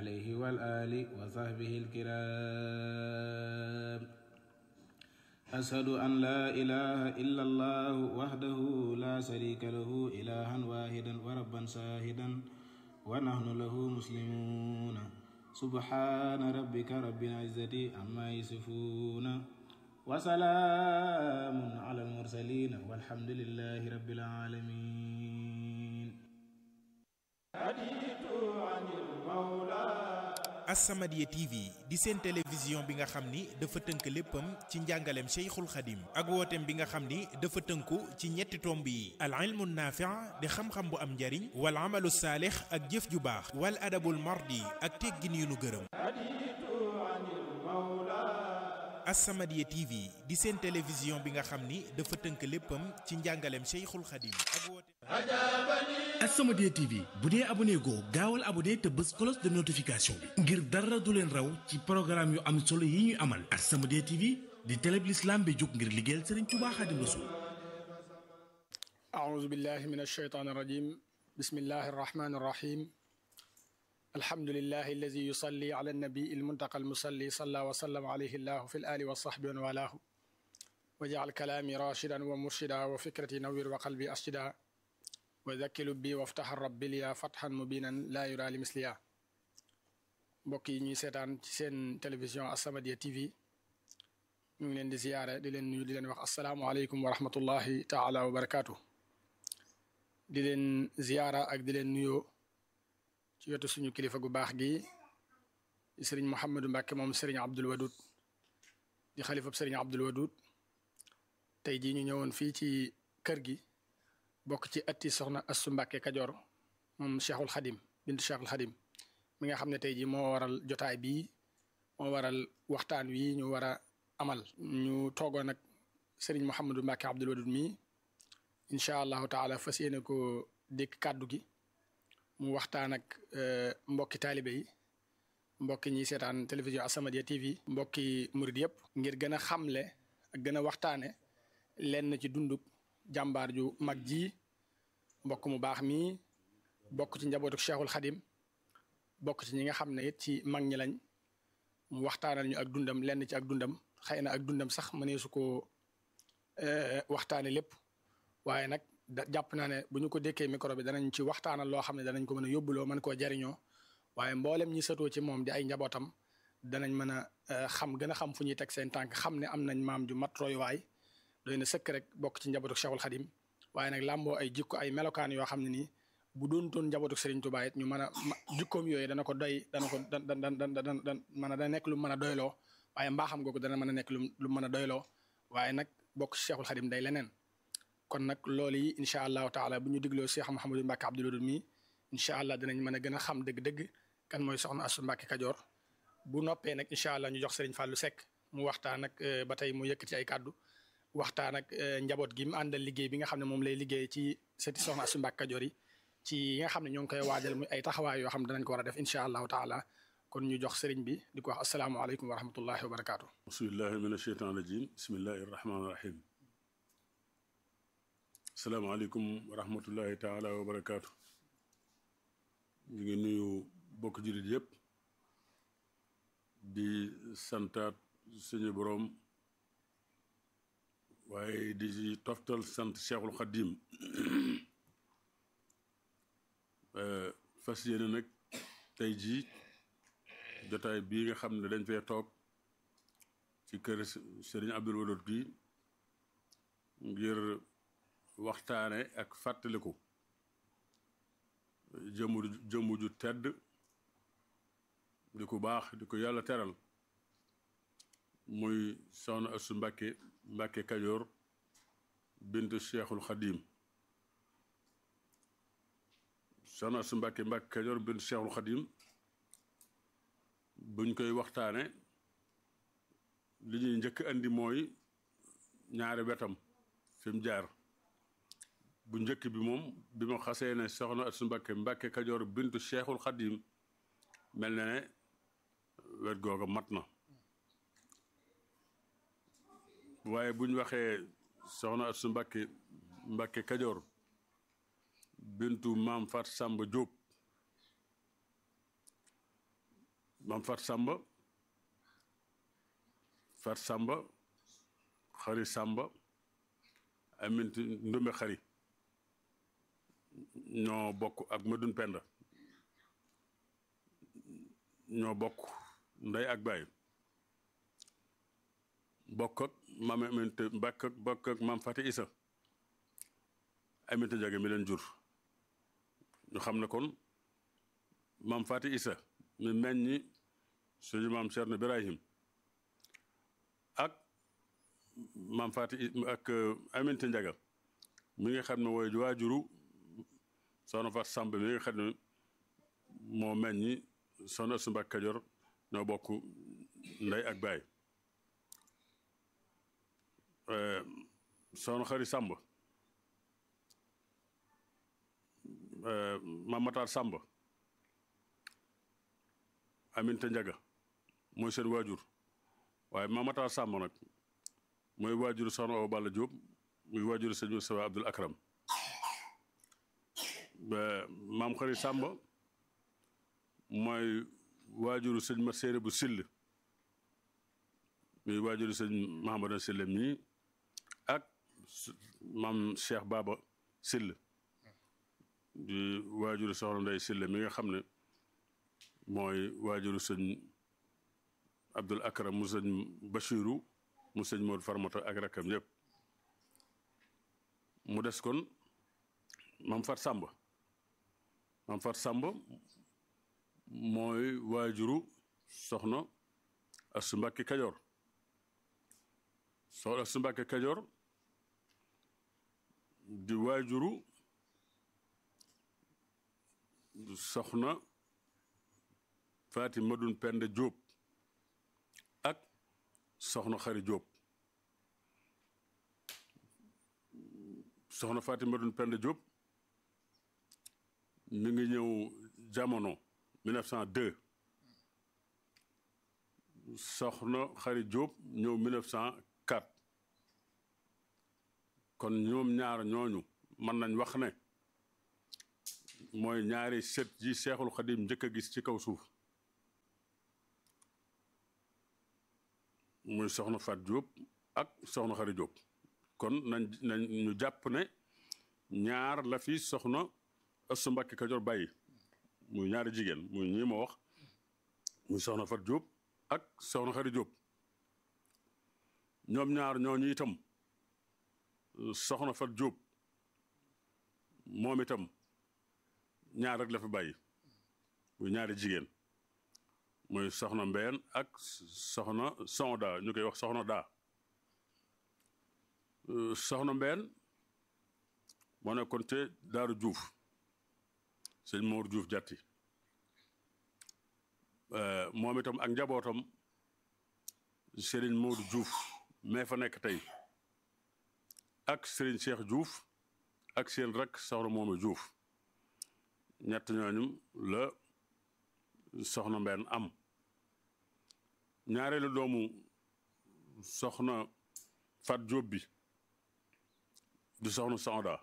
عليه والآل وصحبه الكرام أشهد أن لا إله إلا الله وحده لا شريك له إلها واحدا وربا شاهدا ونحن له مسلمون سبحان ربك رب العزة عما يصفون وسلام على المرسلين والحمد لله رب العالمين As-Samadiyya TV di seen télévision bi nga xam ni dafa tënk léppam ci njàngaleem Cheikhul Khadim ak wooteem bi nga xam ni dafa tënku ci ñetti tomb yi al ilmu naafi' di xam-xam bu am njariñ wal amalu saalix ak jëf ju baax wal adabul mardi ak teggin yu nu gërëm As-Samadiyya TV di seen télévision bi nga xam ni dafa tënk léppam ci njàngaleem Cheikhul Khadim ak wooteem As-Samadiyya TV bu dee abonné goo gaawal abonné te bës cloche de notification bi ngir dara du leen raw ci programme yu am solo yi ñuy amal As-Samadiyya TV di télé bi l'islam bi jóg ngir liggéeyal Serigne Touba Khadim Rassoul أعوذ بالله من الشيطان الرجيم بسم الله الرحمن الرحيم الحمد لله الذي يصلي على النبي المنتقى المصلي صلى وسلم عليه الله في الآل والصحب ومن والاه وجعل كلامي راشدا ومرشدا وفكرتي نوير وقلبي أرشدا وذكي لبي وافتح الرب لي فتحا مبينا لا يرى لمثليا mbokk yi ñuy seetaan ci seen télévision As-Samadiyya TV ñu ngi leen di ziyaare di leen nuyu di leen wax asalaamualeykum wa rahmatullahi taala wa barakaatu di leen ziyaara ak di leen nuyoo ci wetu suñu kilifa gu baax gi di sëriñ Mouhamadou Mbacke moom sëriñ Abdul Wadud di xalifab sëriñ Abdul Wadud tey jii ñu ñëwoon fii ci kër gi bokk ci atti soxna Assu Mbacke Kajoor moom Cheikhul Khadim bintu Cheikhul Khadim mi nga xam ne tey jii moo waral jotaay bii moo waral waxtaan wi ñu war a amal ñu toogoon nag sëriñ Mouhamadou Mbacke Abdul Wadud mii incha allahu taala fas yéene ko dékk kàddu gi mu waxtaan ak mbokki taalibe yi mbokki ñiy seetaan télévision As-Samadiyya TV mbokki murid yëpp ngir gën a xamle ak gën a waxtaane lenn ci dunduk jàmbaar ju mag ji mbokk mu baax mii bokk ci njabootu Cheikhul Khadim bokk ci ñi nga xam ne it ci mag ñi lañ mu waxtaanal ñu ak dundam lenn ci ak dundam xëy na ak dundam sax mënee su ko waxtaane lépp waaye nag da jàpp naa ne bu ñu ko dékkee micro bi danañ ci waxtaanal loo xam ne danañ ko mën a yóbbuloo mën koo jariñoo waaye mboolem ñi satoo ci moom di ay njabootam danañ mën a xam gën a xam fu ñuy teg seen tànk xam ne am nañ maam ju mat royuwaay doy na sëkk rek bokk ci njabootu Cheikhul Khadim waaye nag làmboo ay jikko ay melokaan yoo xam ne nii bu doon toon njabootu Serigne Touba it ñu mën a jikkoom yooyu dana ko doy dana ko dan dan dan dan dan mën a dana nekk lu mën a doyloo waaye mbaaxam googu dana mën a nekk lu lu mën a doyloo waaye nag bokk ci Cheikhul Khadim day leneen kon nag loolu yi incha allahu taala bu ñu digloo Cheikh Mouhamadou Mbacke Abdul Wadud mi incha allah dinañ mën a gën a xam dëgg-dëgg kan mooy soxna Assu Mbacke Kajoor bu noppee nag incha allah ñu jox Serigne Fallou Seck mu waxtaan ak ba tey mu yëkkati ay kàddu waxtaan ak njaboot gi mu àndal liggéey bi nga xam ne moom lay liggéey ci seti soxna Assu Mbacke Kajoor yi ci yi nga xam ne ñoo ngi koy waajal muy ay taxawaay yoo xam ne danañ ko war a def incha allahu taala kon ñu jox Serigne bi di ko wax asalaamualeykum wa rahmatullahi wa barakaatu. bismillahi min asheytaan rajim bismillahi rahmaani rahim asalaamaaleykum wa rahmatullahi taala wa barakaatu ñu ngi nuyu bokk jullit yëpp di santaat suñu boroom waaye di ci toftal sant Cheikhul Khadim fas yéene nag tey jii jotaay bii nga xam ne dañ fee toog ci kër Serigne Abdul Wadud gi ngir waxtaane ak fàttaliku jëmu jëmu ju tedd di ko baax di ko yàlla teral muy soxna Assu Mbàkke Mbàkke Kajoor bintu Cheikhul Khadim soxna Assu Mbàkke Mbàkke Kajoor bintu Cheikhul Khadim buñ koy waxtaane li ñuy njëkk andi mooy ñaari wetam fi mu jaar bu njëkk bi moom bi ma xasee ne soxna Assu Mbàkke Mbàkke Kajoor bintu Cheikhul Khadim mel na ne wet googa mat na waaye buñ waxee soxna Assu Mbàkke Mbàkke Kajoor bintu maam Fat Sàmba Jóob maam fat sàmba fat sàmba xari sàmba aminti ndumbe xari ñoo bokk ak madun penda ñoo bokk ndey ak baay bokk ak maam aminte mbàkk ak bokk ak maam fati isa aminte jage mi leen jur ñu xam ne kon maam fati isa mi meññi suñu maam Cerno Birahim ak maam fati ak aminte njaga mi nga xam ne wooy waajuru soxna fat sàmb mi nga xam ne moo meññi soxna su Mbàkke Kajoor ñoo bokk ndey ak baay soxna xari sàmb maam Matar sàmb aminte njaga mooy seen waajur waaye maam Matar sàmb nag mooy waajuru soxna Awa Balla Jóob muy waajuru sëñ Mustafa Abdul Akram maam xari sàmb mooy waajuru sëñ ma séeré bu sill muy waajuru sëñ Mahamadan Sill mii ak maam Cheikh Baba Sill di waajuru soxna Ndey Sill mi nga xam ne mooy waajuru sëñ Abdul Akram mu sëñ Bachiru mu sëñ Modou Farmata ak rakkam yépp mu des kon maam Fat Sàmb maam Fat Sàmb mooy waajuru soxna Asu Mbàkke Kajoor soxna Asu Mbàkke Kajoor di waajuru soxna Faati Madun Penda Jóob ak soxna Xari Jóob soxna Faati Madun Penda Jóob mi ngi ñëw jamono 1902 soxna Xari Jóob ñëw 1904 kon ñoom ñaar ñooñu mën nañ wax ne mooy ñaari sët yi Seexul Xadim njëkk a gis ci kaw suuf muy soxna Fat Jóob ak soxna Xari Jóob kon nañ nañ ñu jàpp ne ñaar la fi soxna Astu Mbàkke Kajoor bàyyi muy ñaari jigéen muy ñii ma wax muy soxna Fat Jóob ak soxna Xari Jóob ñoom ñaar ñooñu itam soxna Fat Jóob moom itam ñaar rek la fi bàyyi muy ñaari jigéen muy soxna Mbeen ak soxna Sonda ñu koy wax soxna daa soxna Mbeen moo nekkoon te Daaru Juuf sëñ Moor Juuf jàtti moom itam ak njabootam Sëriñ Moodu Juuf mais fa nekk tey ak Sëriñ Cheikh Juuf ak seen rek soxna moomu Juuf ñett ñooñu la soxna Mbeen am ñaareelu doomu soxna Fat Jóob bi di soxna Sonda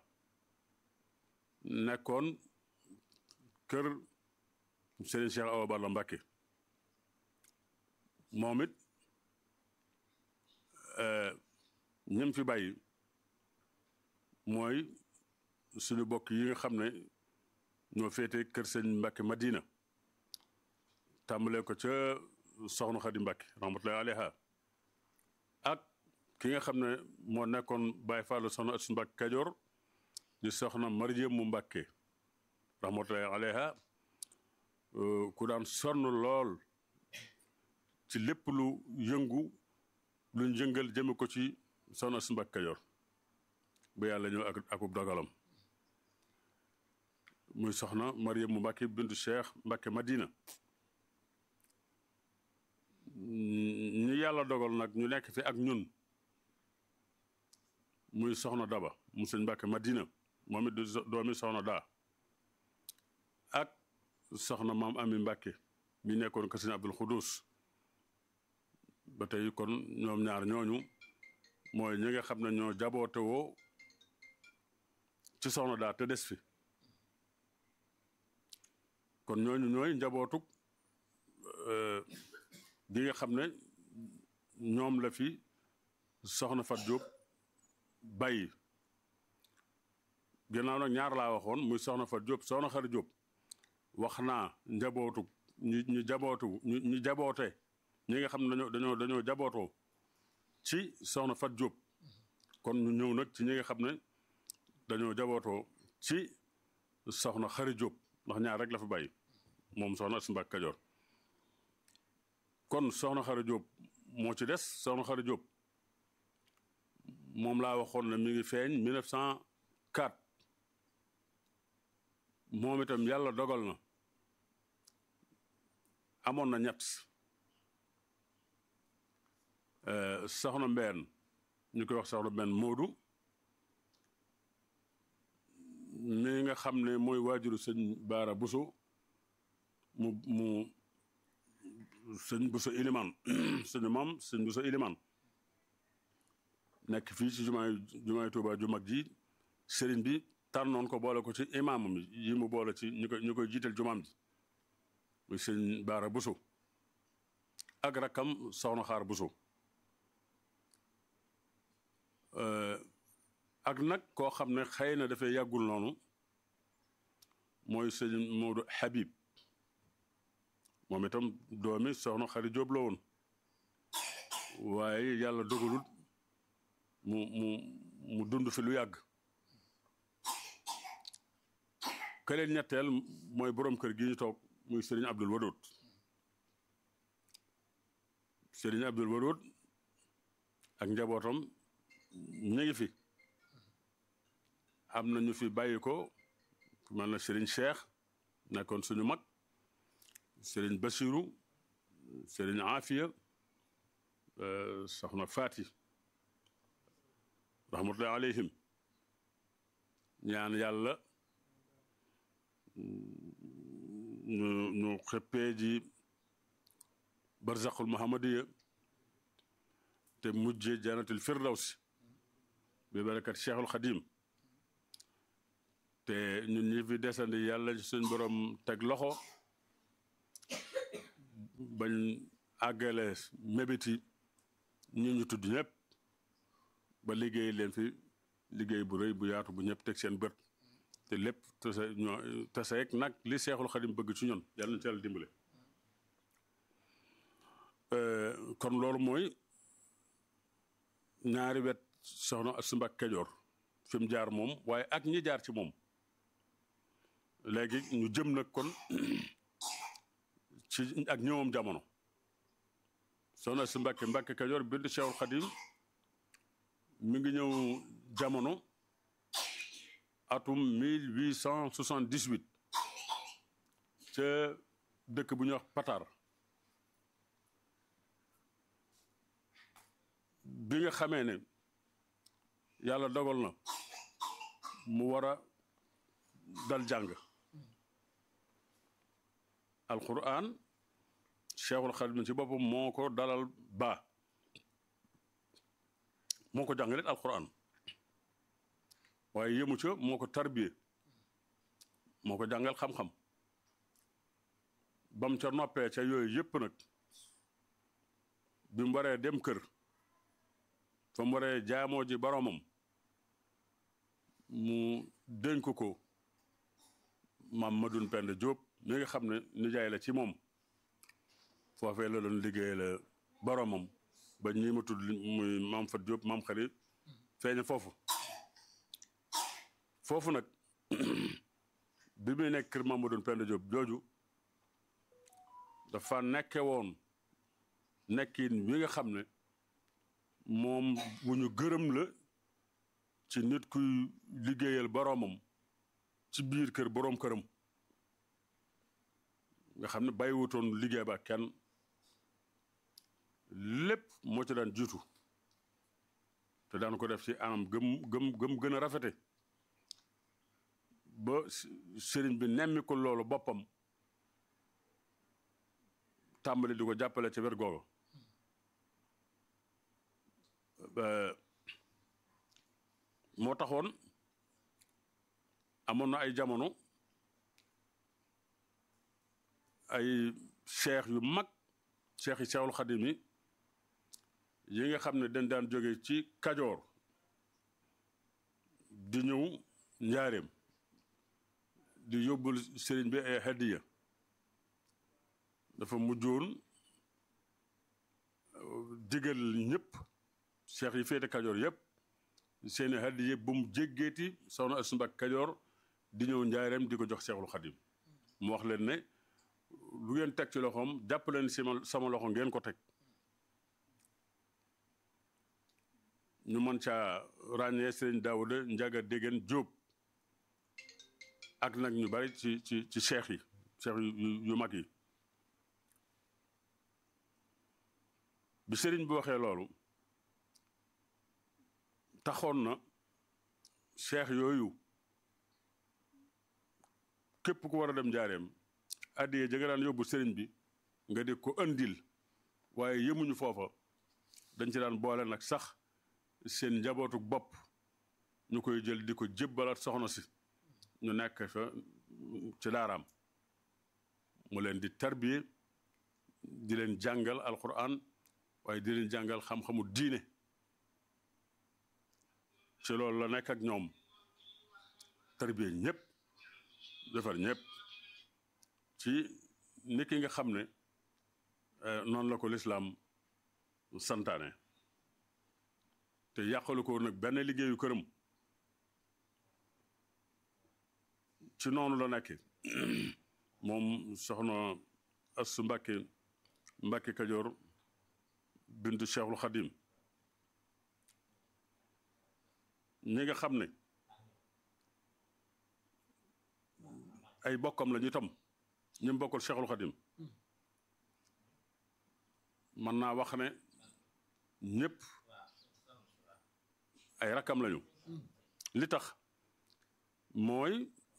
nekkoon kër Serigne Cheikh Awa Balla Mbàkke moom it ñim fi bàyyi mooy suñu bokk yi nga xam ne ñoo féete kër sëñ Mbàkke Madina tàmbalee ko ca soxna Xadi Mbàkke rahmatullahi alayha ak ki nga xam ne moo nekkoon Baay Fallu soxna Astu Mbàkke Kajoor di soxna Mariam mu Mbàkke rahmatullahi alayha ku daan sonn lool ci lépp lu yëngu luñ yëngal jëme ko ci soxna Astu Mbàkke Kajoor ba yàlla ñëw ak akub dogalam muy soxna Mariam mu Mbàkke bintu Cheikh Mbàkke Madina ñu yàlla dogal nag ñu nekk fi ak ñun muy soxna Daba mu sëñ Mbàkke Madina moom it doomi soxna daa ak soxna maam Ami Mbàkke mi nekkoon ko sëñ Abdul Xudus ba tey kon ñoom ñaar ñooñu mooy ñi nga xam ne ñoo jaboote woo ci soxna daa te des fi kon ñooñu ñooy njabootuk bi nga xam ne ñoom la fi soxna Fat Diop bàyyi gannaaw nag ñaar laa waxoon muy soxna Fat Diop soxna Xari Diop wax naa njabootu ñu ñu jabootu ñu ñu jaboote ñi nga xam ne dañoo dañoo dañoo jabootoo ci soxna Fat Diop kon ñu ñëw nag ci ñi nga xam ne dañoo jabootoo ci soxna Xari Diop ndax ñaar rek la fi bàyyi moom soxna Asu Mbàkke Kajoor kon soxna Xari Diop moo ci des soxna Xari Diop moom laa waxoon ne mi ngi feeñ 1904 moom itam yàlla dogal na amoon na ñett soxna Mbeen ñu koy wax soxna Mbeen Moodu mi nga xam ne mooy waajuru sëñ Baara Buso mu mu sëñ Buso Iliman suñu maam sëñ Buso Iliman nekk fii ci jumaay jumaay Tuubaa ju mag ji sëriñ bi tànnoon ko boole ko ci imaamam yi mu boole ci ñu koy ñu koy jiital jumaam ji muy sëñ Baara Buso ak rakkam soxna Xaar Buso ak nag koo xam ne xëy na dafay yàggul noonu mooy sëñ Moodu Habib moom itam doomi soxna Xari Jóob la woon waaye yàlla dogalut mu mu mu dund fi lu yàgg këleen ñetteel mooy boroom kër gi ñu toog muy sëriñ Abdul Wadud sëriñ Abdul Wadud ak njabootam ñu ngi fi am na ñu fi bàyyi ko man na sëriñ Cheikh nekkoon suñu mag sëriñ Basiru sëriñ Afiya soxna Faati rahmatullahi alayhim ñaan yàlla ñu ñu xëppee ji barzaqul muhammadiya te mujje janatul firdawsi bi barakat cheikhul xadim te ñun ñi fi desandi yàlla suñ borom teg loxo bañ àggale mébéti ñu ñu tudd ñëpp ba liggéey leen fi liggéey bu rëy bu yaatu bu ñëpp teg seen bët te lépp tase ñoo taseeg nag li seexul xadim bëgg ci ñun yàlla na ci yàlla dimbale kon loolu mooy ñaari wet soxna Astu Mbàkke Kajoor fi mu jaar moom waaye ak ñi jaar ci moom léegi ñu jëm nag kon ci ak ñëwam jamono soxna Astu Mbàkke Mbàkke Kajoor bind seexul xadim mi ngi ñëw jamono atum 1878 ca dëkk bu ñuy wax Patar bi nga xamee ne yàlla dogal na mu war a dal jàng alquran cheikhul xadim ci boppam moo ko dalal baa moo ko jàngalit alquran waaye yëmu ca moo ko tarbiye moo ko jàngal xam-xam bam ca noppee ca yooyu yépp nag bi mu waree dem kër fa mu waree jaamoo ji boroomam mu dénk ko maam Madoune Penda Diop mi nga xam ne nijaay la ci moom foofee la doon liggéey la boroomam ba ñi ma tudd muy maam Fat Diop maam xari feeña foofu foofu nag bi muy nekk kër maam Madoune Penda Diop jooju dafa nekke woon nekkin wi nga xam ne moom bu ñu gërëm la ci nit kuy liggéeyal boroomam ci biir kër boroom këram nga xam ne bàyyiwutoon liggéey ba kenn lépp moo ci daan jiitu te daan ko def ci anam gëm gëm gëm gën a rafete ba sëriñ bi nemmi ko loolu boppam tàmbali di ko jàppale ci wet googu moo taxoon amoon na ay jamono ay cheikh yu mag cheikh yi Cheikhul Xadim yi yi nga xam ne dañ daan jóge ci kajoor di ñëw njaareem di yóbbul sëriñ bi ay hadiya dafa mujjoon digal ñëpp cheikh yi féete kajoor yëpp seeni hadiya bu mu jéggeeti soxna Astu Mbàkke kajoor di ñëw njaareem di ko jox Cheikhul Xadim mu wax leen ne lu ngeen teg ci loxoom jàpp leen sama sama loxo ngeen ko teg ñu mën caa ràññee sëriñ Daawuda Njaga Dégeen Jóob ak nag ñu bari ci ci ci cheikh yi cheikh yu yu mag yi bi sëriñ bi waxee loolu taxoon na cheikh yooyu képp ku war a dem njaareem addiye ja nga daan yóbbu sëriñ bi nga di ko andil waaye yemuñu foofa dañ ci daan boole nag sax seen njabootu bopp ñu koy jël di ko jébbalaat soxna si ñu nekk fa ci daaraam mu leen di tarbiye di leen jàngal alquran waaye di leen jàngal xam-xamu diine ci loolu la nekk ak ñoom tarbiye ñëpp defar ñëpp ci ni ki nga xam ne noonu la ko lislaam santaane te yàqalu ko nag benn liggéeyu këram ci noonu la nekk moom soxna Astu Mbàkke Mbàkke Kajoor bintu Cheikhul Xadim ñi nga xam ne ay bokkam la ñu tam ñu bokkul Cheikhul Xadim mën naa wax ne ñëpp ay rakkam lañu li tax mooy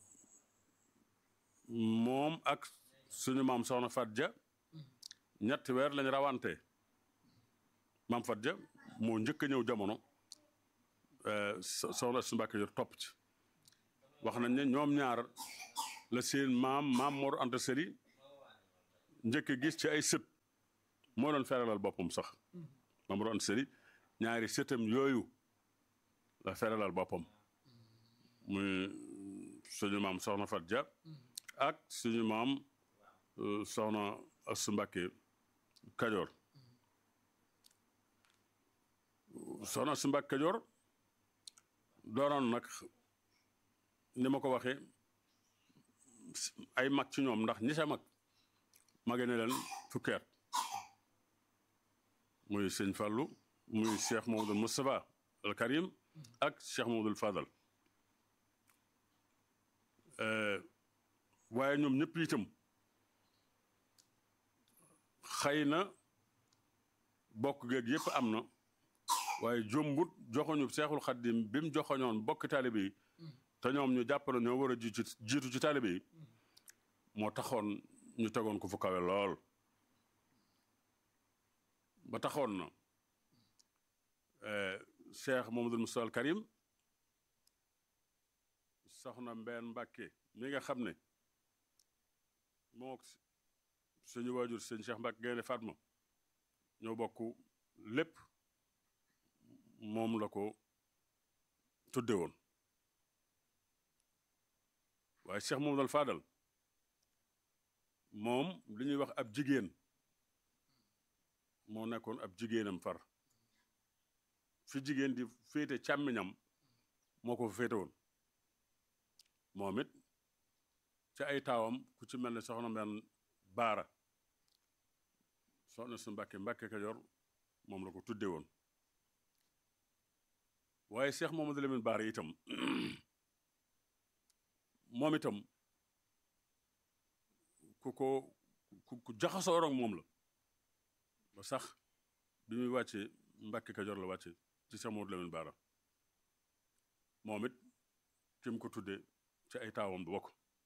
moom ak suñu maam soxna Fat Ja ñetti weer lañ rawante maam Fat Ja moo njëkk a ñëw jamono soxna su Mbàkke yor topp ci wax nañ ne ñoom ñaar la seen maam maam Mor Anta Sali njëkk gis ci ay sët moo doon feralal boppam sax maam Mor Anta Sali ñaari sëtam yooyu la feralal boppam muy suñu maam soxna Fat Ja ak suñu maam soxna Astu Mbàkke Kajoor soxna Astu Mbàkke Kajoor doonoon nag ni ma ko waxee ay mag ci ñoom ndax ñi sa mag mage ne leen fukki at muy sëñ Fàllu muy Cheikh Mamadou Moustapha al Karim ak Cheikh Mamadou Fadal waaye ñoom ñëpp itam xëy na bokk geeg yëpp am na waaye jombut joxoñu seexul xaddim bi mu joxoñoon bokk taalibe yi te ñoom ñu jàpp na ñoo war a jiitu jiitu ci taalibe yi moo taxoon ñu tegoon ko fu kawe lool ba taxoon na cheikh Mamadou Moustapha al Karim soxna Mbeen Mbàkke mi nga xam ne moo suñu waajur sëñ Cheikh Mbàkke Gaynde Fatma ñoo bokk lépp moom la ko tudde woon waaye Cheikh Mamadou al Fadal moom li ñuy wax ab jigéen moo nekkoon ab jigéenam far fi jigéen di féete càmmiñam moo ko fa féete woon moom it ci ay taawam ku ci mel ne soxna mbenn baara soxna su Mbàkke Mbàkke Kajoor moom la ko tudde woon waaye Cheikh Mamadou Lamine Baara itam moom itam ku ko ku jaxasoo rog moom la ba sax bi muy wàcce Mbàkke Kajoor la wàcce ci Cheikh Mamadou Lamine Baara moom it ki mu ko tudde ci ay taawam du bokk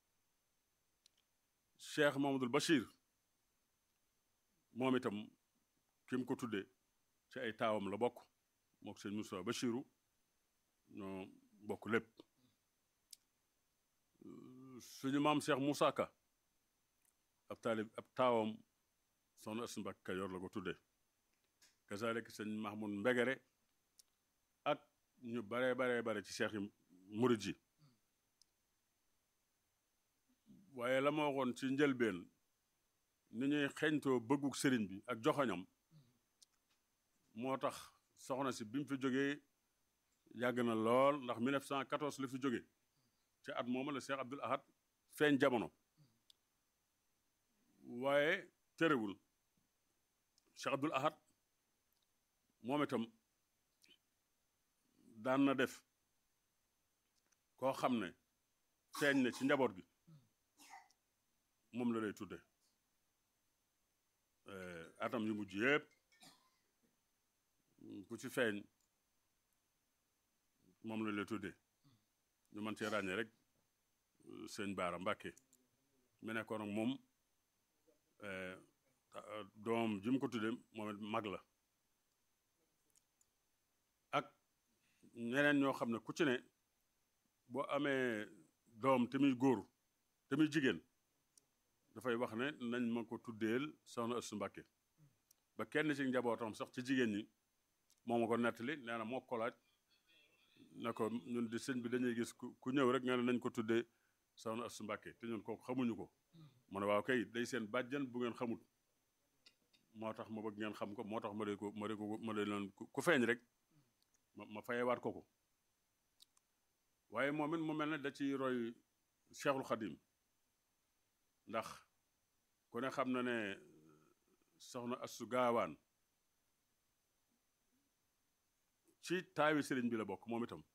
Cheikh Mamadou Bachir moom itam ki mu ko tudde ci ay taawam la bokk mook sëñ Moussa Bachiru ñoo bokk lépp suñu maam Cheikh Moussa Ka ab taalib ab taawam soxna Astu Mbàkke Kajoor la ko tudde kazalik sëñ Mahmoud Mbegere ak ñu baree baree bare ci seex yi murit yi waaye la ma waxoon ci njëlbeen ni ñuy xeñtoo bëgguk sëriñ bi ak joxoñam moo tax soxna si bi mu fi jógee yàgg na lool ndax 1914 la fi jóge ci at mooma la Cheikh Abdoul Ahad feeñ jamono waaye terewul Cheikh Abdoul Ahad moom itam daan na def koo xam ne feeñ ne ci njaboot gi moom la lay tudde atam yu mujj yëpp ku ci feeñ moom la lay tudde ñu mën cee ràññee rek sëñ Baara Mbàkke mu nekkoon ak moom doom ji mu ko tudde moom it mag la ak ñeneen ñoo xam ne ku ci ne boo amee doom te muy góor te muy jigéen dafay wax ne nañ ma ko tuddeel soxna Astu Mbàkke ba kenn ci njabootam sax ci jigéen ñi moo ma ko nettali nee na moo ko laaj ne ko ñun di sëñ bi dañuy gis ku ñëw rek nga ne nañ ko tuddee soxna Astu Mbàkke te ñun kooku xamuñu ko mu ne waaw kay day seen bàjjan bu ngeen xamut moo tax ma bëgg ngeen xam ko moo tax ma de ko ma de ko ma de leen ku feeñ rek ma ma fayewaat ko ko waaye moom it mu mel ne da ci roy Cheikhul Khadim ndax ku ne xam na ne soxna Astu Gaawaan ci taawi sëriñ bi la bokk moom itam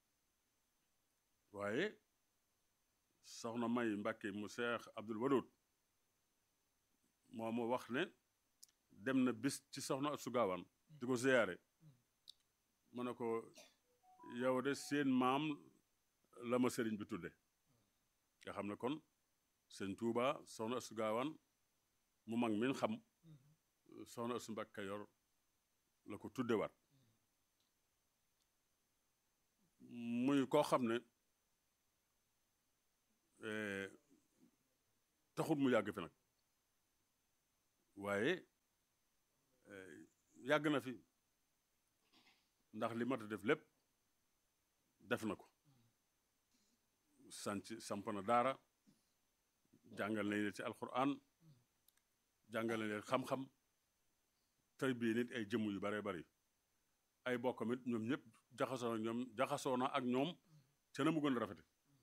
waaye soxna May Mbàkke mu Seex Abdul Wadud moo mu wax ne dem na bis ci soxna Astu Gaawaan di ko ziyaare mu ne ko yow de seen maam la ma sëriñ bi tudde nga xam ne kon sëñ Tuuba soxna Astu Gaawaan mu mag min xam soxna Astu Mbàkke Kajoor la ko tuddewaat muy koo xam ne taxul mu yàgg fi nag waaye yàgg na fi ndax li mat a def lépp def na ko sanc samp na daara jàngal nañ leen ci alquran jàngal nañ leen xam-xam tarbiya nit ay jëmm yu bare bari ay bokkam it ñoom ñëpp jaxasoo na ñoom jaxasoo na ak ñoom ca na mu gën a rafete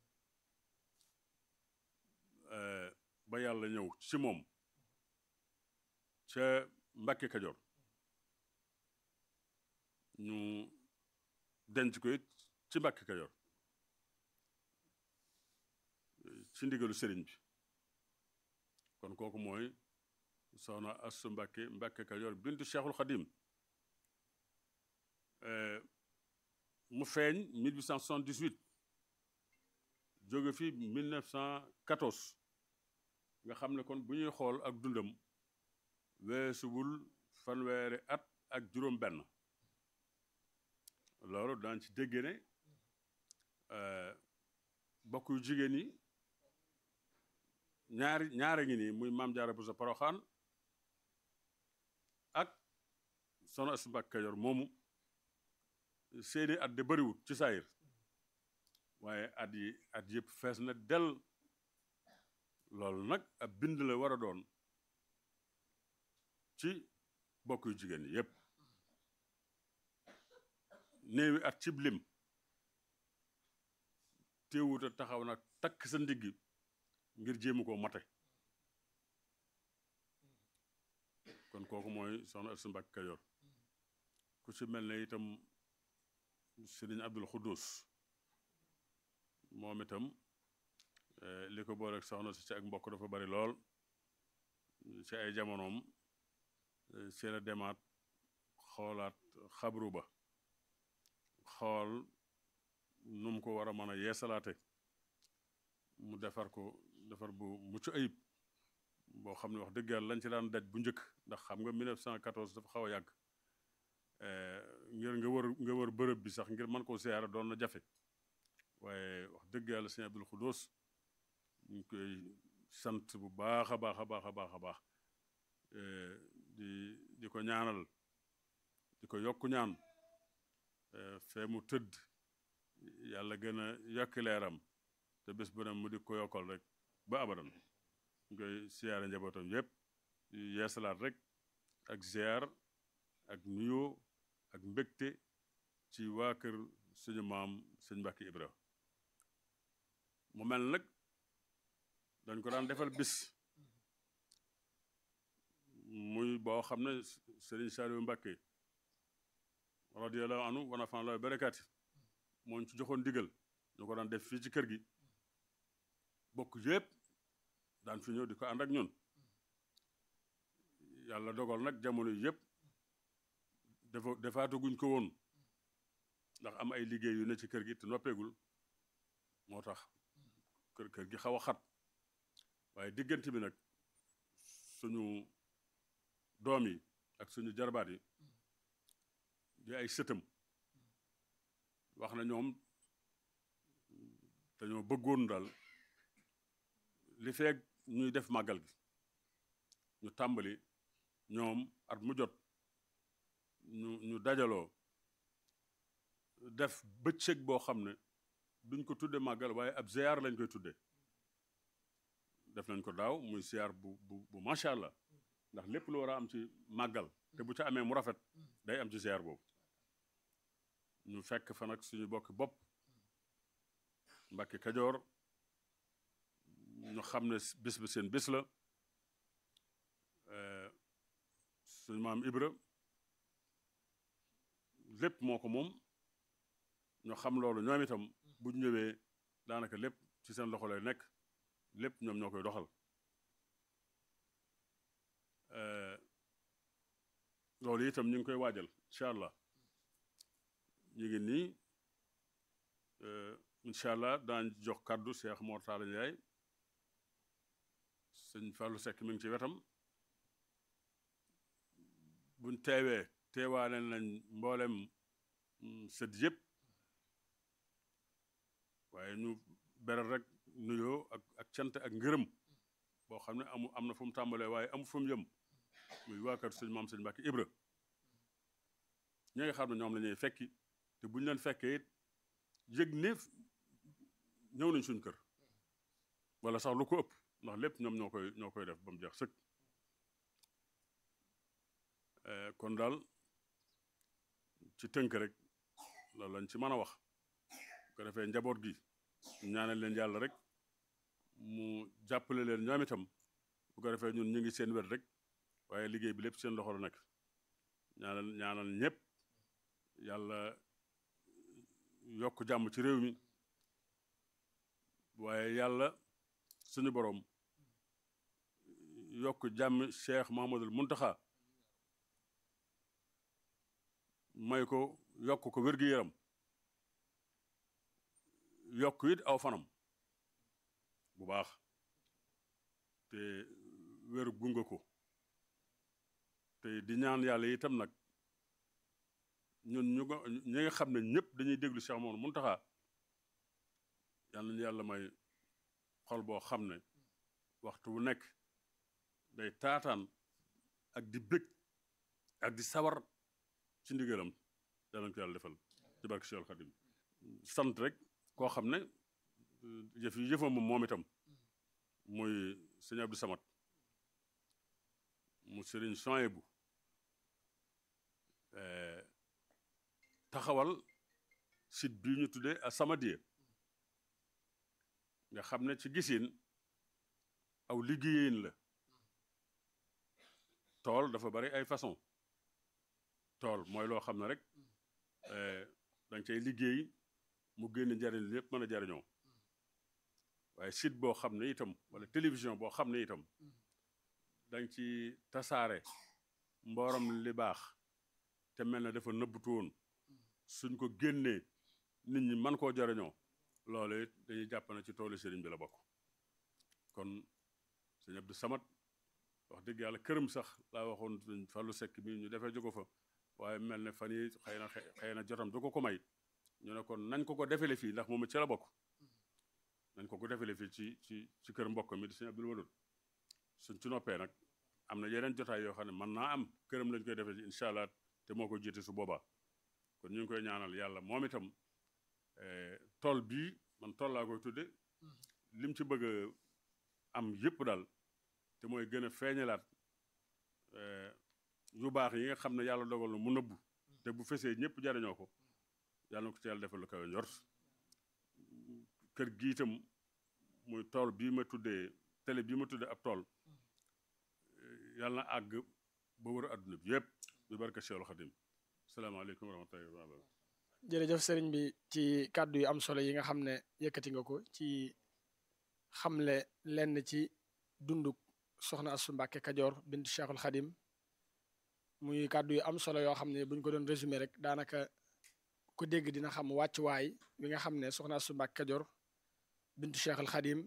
ba yàlla ñëw ci moom ca Mbàkke Kajoor ñu denc ko it ci Mbàkke Kajoor ci ndigalu sëriñ bi kon kooku mooy soxna Astu Mbàkke Mbàkke Kajoor bintu Cheikhul Khadim mu feeñ 1878 jóge fi 1914 nga xam ne kon bu ñuy xool ak dundam weesuwul fanweeri at ak juróom benn loolu daan ci dégg ne bokk yu jigéen yi ñaari ñaari ngi nii muy maam Jaara Buso Poroxaan ak soxna Astu Mbàkke Kajoor moomu seeni at de bariwut ci saayir waaye at yi at yëpp fees na del loolu nag ab bind la war a doon ci bokk yu jigéen yi yépp néewi at cib lim téewut a taxaw nag takk sa ndigg ngir jéemu koo mate kon kooku mooy soxna Astu Mbàkke Kajoor ku ci mel ne itam sëriñ Abdul Xuddus moom itam li ko booleeg soxna si ci ak mbokk dafa bari lool ci ay jamonoom ci la demaat xoolaat xabru ba xool nu mu ko war a mën a yeesalaate mu defar ko defar bu mucc ayib boo xam ne wax dëgg yàlla lañ ci daan daj bu njëkk ndax xam nga 1914 dafa xaw a yàgg ngir nga wër nga wër bërëb bi sax ngir mën koo siyaara doon na jafe waaye wax dëgg yàlla sëñ Abdul Xudoos ñu ngi koy sant bu baax a baax a baax a baax a baax di di ko ñaanal di ko yokku ñaan fee mu tëdd yàlla gën a yokki leeram te bés bu ne mu di ko yokkal rek ba abadan ñu koy siyaare njabootam yépp yeesalaat rek ak ziar ak nuyoo ak mbégte ci waa kër suñu maam sëñ Mbàkke Ibra mu mel nag dañ ko daan defal bis muy boo xam ne Sëriñ Saaliwu Mbàkke radiyallahu anhu wa nafa'ana Allaahu bi barakaati moo ñu ci joxoon digal ñu ko daan def fii ci kër gi bokk yépp daan fi ñëw di ko ànd ak ñun yàlla dogal nag jamono yépp dafa defaataguñ ko woon ndax am ay liggéey yu ne ci kër gi te noppeegul moo tax kër kër gi xaw a xat waaye diggante bi nag suñu doom yi ak suñu jarbaat yi di ay sëtam wax na ñoom dañoo bëggoon daal li feeg ñuy def màggal gi ñu tàmbali ñoom at mu jot ñu ñu dajaloo def bëccëg boo xam ne duñ ko tudde màggal waaye ab ziar lañ koy tudde def nañ ko daaw muy ziar bu bu bu macha allah ndax lépp lu war a am ci màggal te bu ca amee mu rafet day am ci ziar boobu ñu fekk fa nag suñu bokki bopp Mbàkke Kajoor ñu xam ne bis bi seen bis la suñu maam Ibra lépp moo ko moom ñu xam loolu ñoom itam bu ñu ñëwee daanaka lépp ci seen loxo lay nekk lépp ñoom ñoo koy doxal loolu itam ñu ngi koy waajal incha allah ñu ngi nii incha allah daañ jox kàddu Cheikh Mor Talla Ndiaye sëñ Fallou Seck mi ngi ci wetam buñ teewee teewaale nañ mboolem sët yëpp waaye ñu beral rek nuyoo ak ak cant ak ngërëm boo xam ne amu am na fu mu tàmbalee waaye amu fu mu yëm muy waa kër sëñ maam sëñ Mbàkke Ibra ñi nga xam ne ñoom la ñuy fekki te bu ñu leen fekkee it yëg ne ñëw nañ suñ kër wala sax lu ko ëpp ndax lépp ñoom ñoo koy ñoo koy def ba mu jeex sëkk kon daal ci tënk rek loolu lañ ci mën a wax bu ko defee njaboot gi ñaanal leen yàlla rek mu jàppale leen ñoom itam bu ko defee ñun ñu ngi seen wet rek waaye liggéey bi lépp seen loxo la nekk ñaanal ñaanal ñëpp yàlla yokk jàmm ci réew mi waaye yàlla suñu boroom yokk jàmm Cheikh Mahamadul Muntaxa may ko yokk ko wér-gi-yaram yokk it aw fanam bu baax te wér gunga ko te di ñaan yàlla itam nag ñun ñu nga ñi nga xam ne ñëpp dañuy déglu Cheikh Mamadou Muntaxa yal nañu yàlla may xol boo xam ne waxtu wu nekk day taataan ak di bég ak di sawar ci ndigalam yàlla ko yàlla defal ci barke Cheikh Khadim sant rek koo xam ne jëf yi jëfam moom itam muy sëñ Abdou Samad mu sëriñ Soyebu taxawal site bii ñu tuddee As-Samadiyya nga xam ne ci gisin aw liggéeyin la tool dafa bari ay façon tool mooy loo xam ne rek danga cay liggéey mu génn njariñ lépp mën a jariñoo waaye site boo xam ne itam wala télévision boo xam ne itam danga ci tasaare mbooram li baax te mel na dafa nëbbutu woon suñ ko génnee nit ñi man koo jariñoo loolu it dañuy jàpp na ci toolu sëriñ bi la bokk kon sëñ Abdou Samad wax dëgg yàlla këram sax laa waxoon sëñ Fallou Seck mi ñu defee jógo fa waaye mel ne fan yi xëy na xëy na jotam du ko ko may ñu ne kon nañ ko ko defele fii ndax moom it ci la bokk nañ ko ko defele fii ci ci ci kër mbokk mi di sëñ Abdul Wadud suñ ci noppee nag am na yeneen jotaay yoo xam ne mën naa am këram lañ koy defee incha allah te moo ko jiite su boobaa kon ñu ngi koy ñaanal yàlla moom itam tool bii man tool laa koy tudde lim ci bëgg a am yëpp daal te mooy gën a feeñalaat yu baax yi nga xam ne yàlla dogal na mu nëbbu te bu fesee ñëpp jariñoo ko yàlla na ko ci yàlla defal lu kawe njort kër gi itam muy tool bii ma tuddee télé bii ma tuddee ab tool yàlla na àgg ba wër adduna bi yëpp bi barka Cheikhul Khadim salaamaaleykum wa rahmatullahi wa barakatuh jërëjëf sëriñ bi ci kàddu yu am solo yi nga xam ne yëkkati nga ko ci xamle lenn ci dunduk soxna Astou Mbacké Kajoor bintu Cheikhul Khadim muy kàddu yu am solo yoo xam ne buñ ko doon résumé rek daanaka ku dégg dina xam wàccuwaay bi nga xam ne soxna Astou Mbacké Kajoor bintu Cheikhul Khadim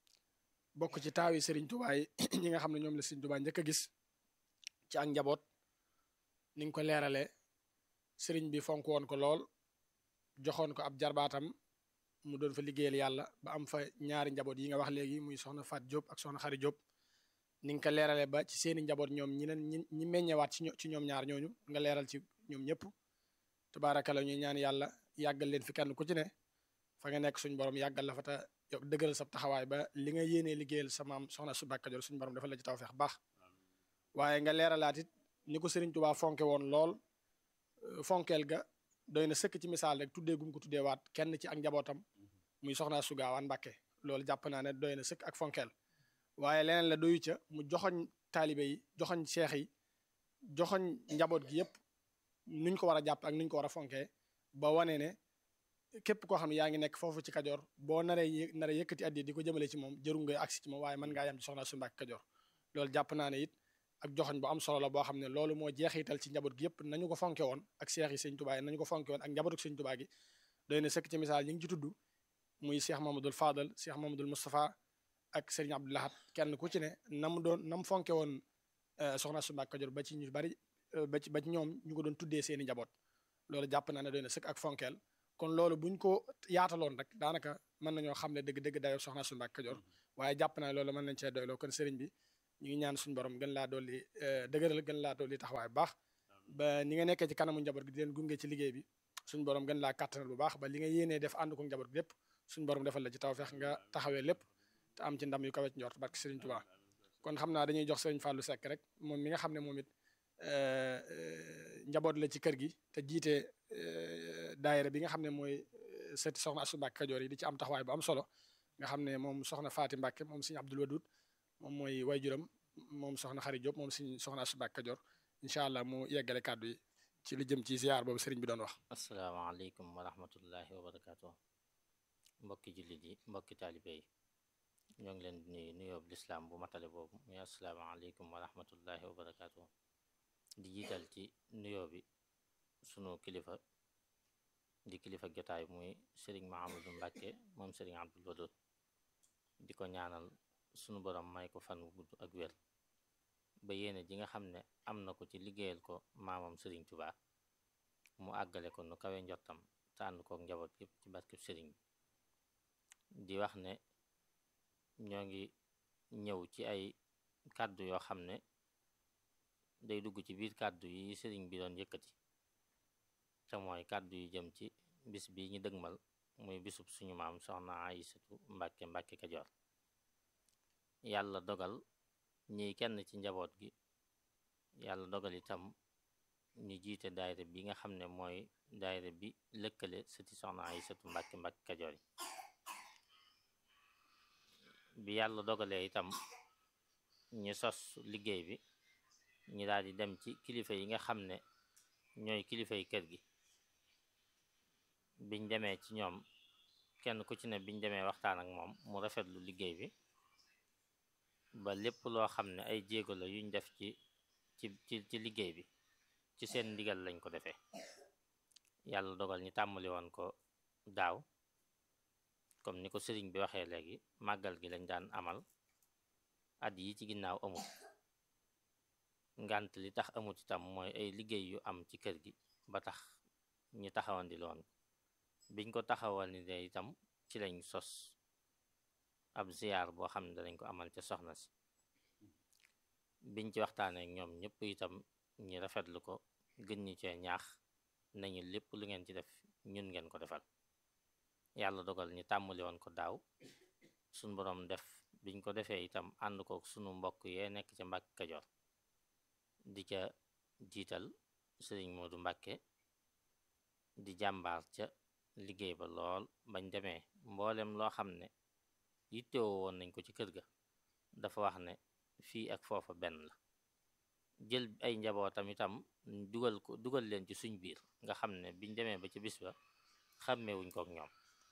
bokk ci taawi Serigne Touba yi ñi nga xam ne ñoom la Serigne Touba njëkk a gis ci ak njaboot ni nga ko leeralee Serigne bi fonk woon ko lool joxoon ko ab jarbaatam mu doon fa liggéeyal yàlla ba am fa ñaari njaboot yi nga wax léegi muy soxna Fat Diop ak soxna Xari Diop ni nga ko leeralee ba ci seeni njaboot ñoom ñi nen ñi ñi meññewaat ci ci ñoom ñaar ñooñu nga leeral ci ñoom ñëpp tabaarakala ñuy ñaan yàlla yàggal leen fi kenn ku ci ne fa nga nekk suñu borom yàggal la fa te yow dëgëral sa taxawaay ba li nga yéenee liggéeyal sa maam soxna Astou Mbacké Kajoor suñu borom dafa la ci tawfeex baax waaye nga leeralaat it ni ko Serigne Touba fonke woon lool fonkeel ga doy na sëkk ci misaal rek tuddee gum ko tuddee waat kenn ci ak njabootam muy soxna Astou Gawane Mbacké loolu jàpp naa ne doy na sëkk ak fonkeel waaye leneen la doyu ca mu joxoñ taalibe yi joxoñ seex yi joxoñ njaboot gi yëpp nuñ ko war a jàpp ak nuñ ko war a fonkee ba wane ne képp koo xam ne yaa ngi nekk foofu ci Kajoor boo naree naree yëkkati addi di ko jëmale ci moom jëru nga agsi ci moom waaye mën ngaa yem ci soxna Astou Mbacké Kajoor loolu jàpp naa ne it ak joxoñ bu am solo la boo xam ne loolu moo jeexital ci njaboot gi yëpp nañu ko fonke woon ak seex yi sëñ Tuubaa yi nañu ko fonke woon ak njabootu sëñ Tuubaa gi doy na sëkk ci misaal ñi ngi ci tudd muy Cheikh Mamadou Fadal Cheikh Mamadou Moustapha ak Serigne Abdou Lahad kenn ku ci ne na mu doon na mu fonke woon soxna Astou Mbacké Kajoor ba ci ñu bari ba ci ba ci ñoom ñu ko doon tuddee seeni njaboot loolu jàpp naa ne doy na sëkk ak fonkeel kon loolu buñ ko yaataloon rek daanaka mën nañoo xam ne dëgg-dëgg dayoo soxna Astou Mbacké Kajoor waaye jàpp naa ne loolu mën nañ cee doyloo kon sëriñ bi ñu ngi ñaan suñu borom gën laa dolli dëgëral gën laa dolli taxawaay bu baax ba ni nga nekkee ci kanamu njaboot gi di leen gunge ci liggéey bi suñu borom gën laa kàttanal bu baax ba li nga yéenee def ànd ko njaboot gi lépp suñu borom defal la ci tawfeex nga taxawee lépp te am ci ndam yu kawe ci njort barke Sëriñ Tuubaa kon xam naa dañuy jox Sëriñ Fallou Seck rek moom mi nga xam ne moom it njaboot la ci kër gi te jiite daayira bi nga xam ne mooy sëti soxna Astou Mbacké Kajoor yi di ci am taxawaay bu am solo nga xam ne moom soxna Faati Mbacké moom Sëriñ Abdul Wadud moom mooy wayjuram moom soxna Xari Diop moom Sëriñ soxna Astou Mbacké Kajoor incha allah mu yeggale kàddu yi ci li jëm ci ziar boobu sëriñ bi doon wax asalaamaaleykum wa rahmatullahi wa barakaatu mbokki jullit yi mbokki taalibe yi ñoo ngi leen di nuyu nuyoob lislaam bu matale boobu muy asalaamaaleykum wa rahmatullahi wa barakaatu di jiital ci nuyoo bi sunu kilifa di kilifa jotaay muy sëriñ Mahamadou Mbacké moom sëriñ Abdul Wadud di ko ñaanal sunu borom may ko fan wu gudd ak wér ba yéene ji nga xam ne am na ko ci liggéeyal ko maamam sëriñ Tuubaa mu àggale ko nu kawe njottam te ànd kook njaboot yépp ci barkeb sëriñ bi di wax ne ñoo ngi ñëw ci ay kàddu yoo xam ne day dugg ci biir kàddu yi sëriñ bi doon yëkkati te mooy kàddu yu jëm ci bis bi ñu dëgmal muy bisub suñu maam soxna Aysatu Mbacké Mbacké Kajoor yàlla dogal ñiy kenn ci njaboot gi yàlla dogal itam ñu jiite daayira bi nga xam ne mooy daayira bi lëkkale sëti soxna Aysatu Mbacké Mbacké Kajoor yi bi yàlla dogalee itam ñu sos liggéey bi ñu daal di dem ci kilifa yi nga xam ne ñooy kilifay kër gi biñ demee ci ñoom kenn ku ci ne biñ demee waxtaan ak moom mu rafetlu liggéey bi ba lépp loo xam ne ay jéego la yuñ def ci ci ci ci liggéey bi ci seen ndigal lañ ko defee yàlla dogal ñu tàmmali woon ko daaw comme ni ko sëriñ bi waxee léegi màggal gi lañ daan amal at yi ci ginnaaw amut ngant li tax amut itam mooy ay liggéey yu am ci kër gi ba tax ñu taxawandi loon biñ ko taxawandi de itam ci lañ sos ab ziyaar boo xam ne danañ ko amal ca soxna si biñ ci waxtaanee ak ñoom ñëpp itam ñi rafetlu ko gën ñu cee ñaax nañu lépp lu ngeen ci def ñun ngeen ko defal yàlla dogal ñu tàmmali woon ko daaw suñ boroom def biñ ko defee itam ànd ko sunu mbokk yee nekk ca Mbàkke Kajoor di ca jiital sëriñ Moodu Mbàkke di jàmbaar ca liggéey ba lool bañ demee mboolem loo xam ne yittewoo woon nañ ko ci kër ga dafa wax ne fii ak foofa benn la jël ay njabootam itam dugal ko dugal leen ci suñ biir nga xam ne biñ demee ba ci bis ba xàmmewuñ ko ak ñoom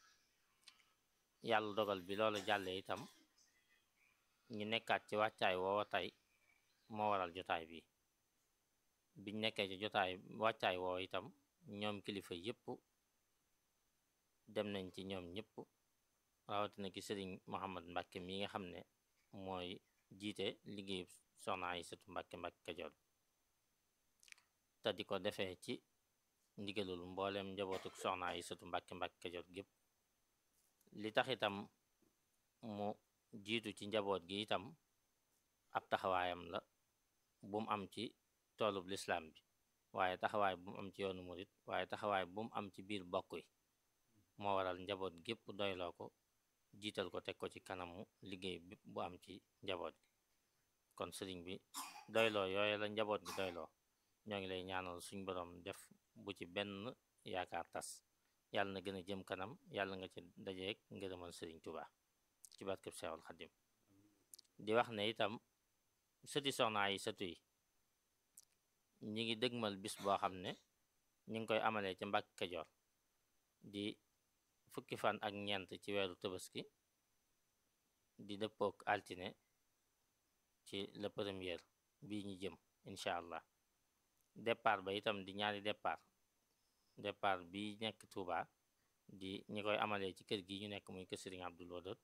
yàlla dogal bi loolu jàllee itam ñu nekkaat ci wàccaay woowa tey moo waral jotaay bi biñ nekkee ci jotaay wàccaay woowa itam ñoom kilifa yépp dem nañ ci ñoom ñëpp rawatina ki sëriñ Mouhamad Mbàkke mi nga xam ne mooy jiite liggéeyu soxna ay sëtu Mbàkke Mbàkke Kajoor te di ko defee ci ndigalul mbooleem njabootuk soxna ay sëtu Mbàkke Mbàkke Kajoor gépp li tax itam mu jiitu ci njaboot gi itam ab taxawaayam la bu mu am ci toolub lislaam bi waaye taxawaay bu mu am ci yoonu murit waaye taxawaay bu mu am ci biir bokk yi moo waral njaboot gépp doyloo ko jiital ko teg ko ci kanamu liggéey bépp bu am ci njaboot gi kon sëriñ bi doyloo yooyu la njaboot gi doyloo ñoo ngi lay ñaanal suñ boroom def bu ci benn yaakaar tas yàlla na gën a jëm kanam yàlla nga ci dajeek ngërëmal sëriñ Tuubaa ci barkeb Seexul Xadim di wax ne itam sëti soxna yi sëtu yi ñi ngi dëgmal bis boo xam ne ñi ngi koy amalee ca Mbàkke Kajoor di fukki fan ak ñeent ci weeru Tabaski di dëppook altine ci le premier bii ñu jëm incha allah départ ba itam di ñaari départ départ bi nekk Touba di ñi koy amalee ci kër gi ñu nekk muy kër Sëriñ Abdul Wadud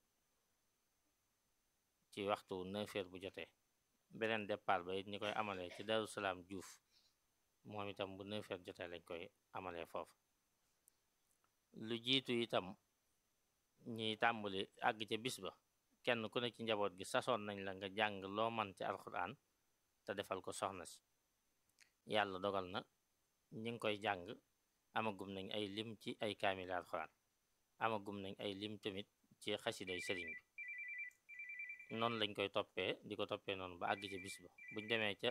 ci waxtu 9 heures bu jotee beneen départ ba it ñi koy amalee ci Daru Salaam Juuf moom itam bu 9 heures jotee lañ koy amalee foofu lu jiitu itam ñiy tàmbali àgg ca bis ba kenn ku ne ci njaboot gi sasoon nañ la nga jàng loo man ci alxuraan te defal ko soxna si yàlla dogal na ñi ngi koy jàng amagum nañ ay lim ci ay kaamil alxuraan amagum nañ ay lim tamit ci xasiday sëriñ bi noonu lañ koy toppee di ko toppee noonu ba àgg ca bis ba buñ demee ca